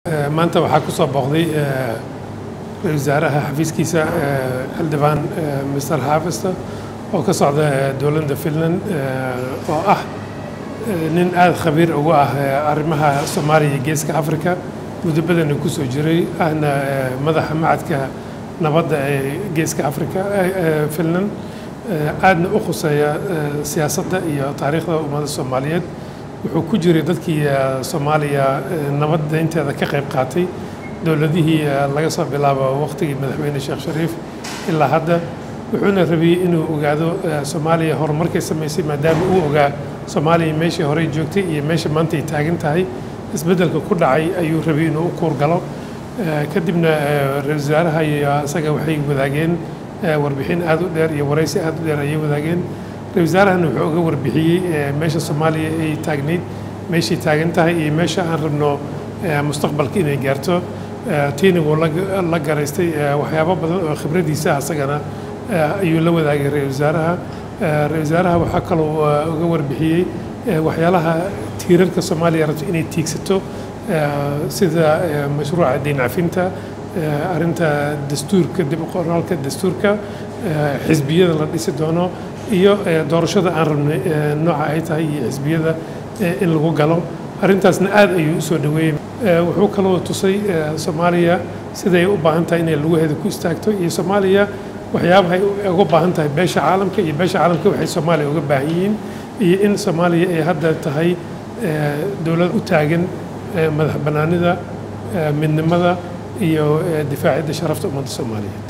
maanta waxaa ku soo booqday ra-isul wasaaraha xafiiskiisa xildhibaan mr xaafista oo ka socda dowladda finland oo ah nin aada khabiir ugu ah arrimaha soomaaliya iyo geeska africa muddo badana ku soo jiray ahna madaxa macadka nabadda ee geeska africa finland aadna u khuseeya siyaasadda iyo taariikhda ummadda soomaaliyeed wuxuu ku jiray dadkii soomaaliya nabadda inteeda ka qayb qaatay dowladihii laga soo bilaabo waqtigii madaxweyne sheekh shariif ilaa hadda wuxuuna rabiyey inuu ogaado soomaaliya horumarkay samaysay maadaama uu ogaa soomaaliya meeshii horey joogtay iyo meesha maanta ay taagan tahay isbeddelka ku dhacay ayuu rabiyey inuu u kuurgalo kadibna ra-isul wasaaraha iyo isaga waxay wadaageen warbixin aada u dheer iyo waraysi aada u dheer ayay wadaageen ra-isul wasaarahana wuxuu uga warbixiyey meesha soomaaliya ay taagnayd meeshay taagan tahay iyo meesha aan rabno mustaqbalka inay gaarto tiina wuu la garaystay waxyaabo badan oo khibradiisa asagana ayuu la wadaagay ra-isul wasaaraha ra-isul wasaaraha waxaa kaloo uga warbixiyey waxyaalaha tiirarka soomaaliya rabto inay tiigsato sida mashruuca deyn cafinta arrinta dastuurka dib u qoraalka dastuurka xisbiyada la dhisi doono iyo doorashada aan rabnay nooca ay tahay iyo xisbiyada in lagu galo arrintaasna aad ayuu usoo dhaweeyey wuxuu kaloo tusay soomaaliya siday u baahan tahay inay laguheeda ku istaagto iyo soomaaliya waxyaabahay uga baahan tahay beesha caalamka iyo beesha caalamka waxay soomaaliya uga baahan yihiin iyo in soomaaliya ay hadda tahay dowlad u taagan madax bannaanida midnimada iyo difaacidda sharafta ummadda soomaaliya